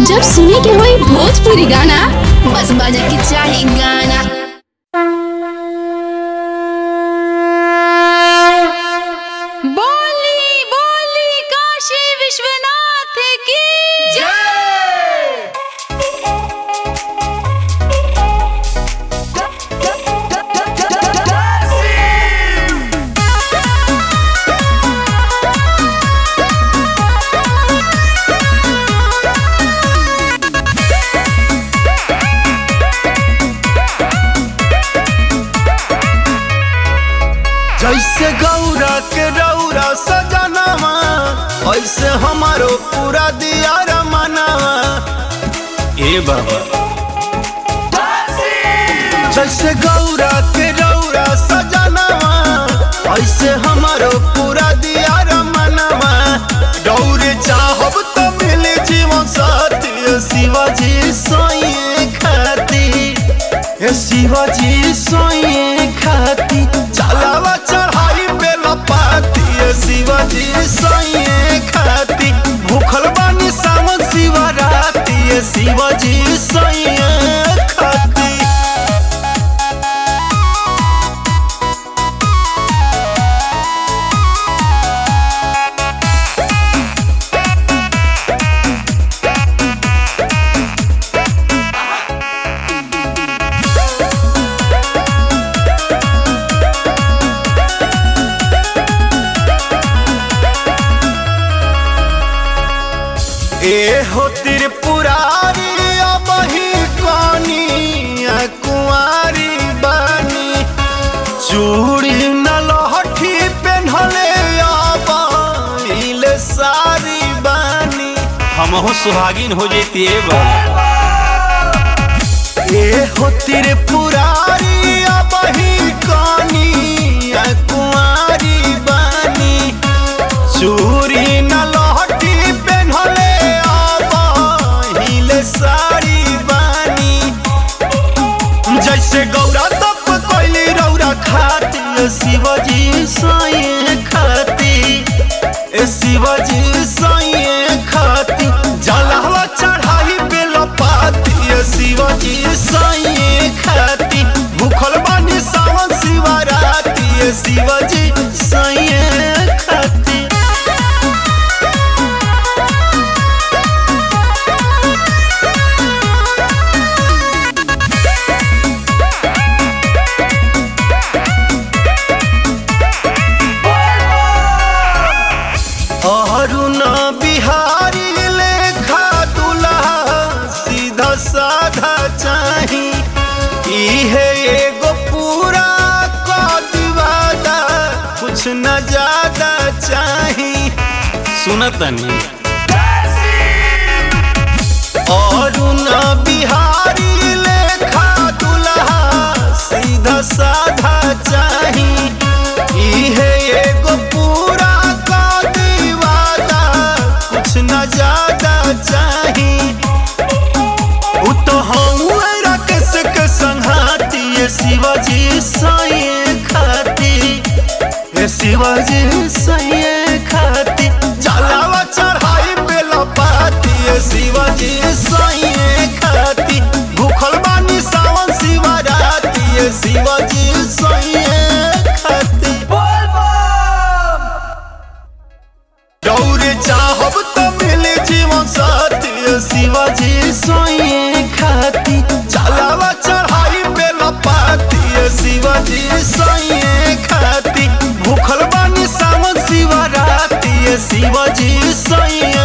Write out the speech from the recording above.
जब सुने के होई भोजपुरी गाना बस बजे के चाही गाना बोली बोली काशी विश्वनाथ की जैसे गौरा के रौरा सजनवा ऐसे हमारो पूरा दिया रमनवा ए बाबा जैसे गौरा के रौरा सजनवा ऐसे हमारो पूरा दिया रमनवा डौरे चाहब तो मिले जीवन साथी शिवाजी सोइए खाती ए शिवाजी सोइए खाती चलावा चढ़ाई पे लपाती ए शिवाजी सोइए खाती भूखल बानी सावन शिवराती ए शिवाजी सोइए खाती ए हो त्रिपुरारी अब ही कनी कुंवारी बानी चूड़ी न लहठी पेन्हले अब इले सारी बानी हमहु सुहागिन हो जेती ए हो त्रिपुरारी अब ही कनी कुंवारी बानी चूरी न लहठी पेन्हले अब हिले साड़ी बानी जैसे गौरा तप कोइली रौरा खाती ए शिवजी साइए खाती ए शिवजी साइए खाती जलहवा चढ़ाई पे लपाती ए शिवजी साइए खाती भूखल बानी सावन शिवराती ए शिवजी साइए खाती अरुण बिहारी लेखा दुल्हा सीधा साधा चाही इहे एगो पूरा कदिवादा कुछ न ज्यादा चाही सुनतनी अरुण बिहारी लेखा दुल्हा सीधा साधा चाही इहे एगो पूरा कदिवादा कुछ न ज्यादा चाही उ तो हऊँ राकेश के संघाती ये शिवाजी साइए खाती ये शिवाजी साइए खाती जलावा चढ़ाई पे लपाती ये शिवाजी साइए खाती भूखल बानी सावन शिवराती ये शिवाजी साइए खाती दौड़े चाहब तो मिले जीवन साथी ए शिवाजी सोइए खाती चलावा चढ़ाई पे लपाती ए शिवाजी सोइए खाती भूखल बानी सावन शिवराती ए शिवाजी सोइए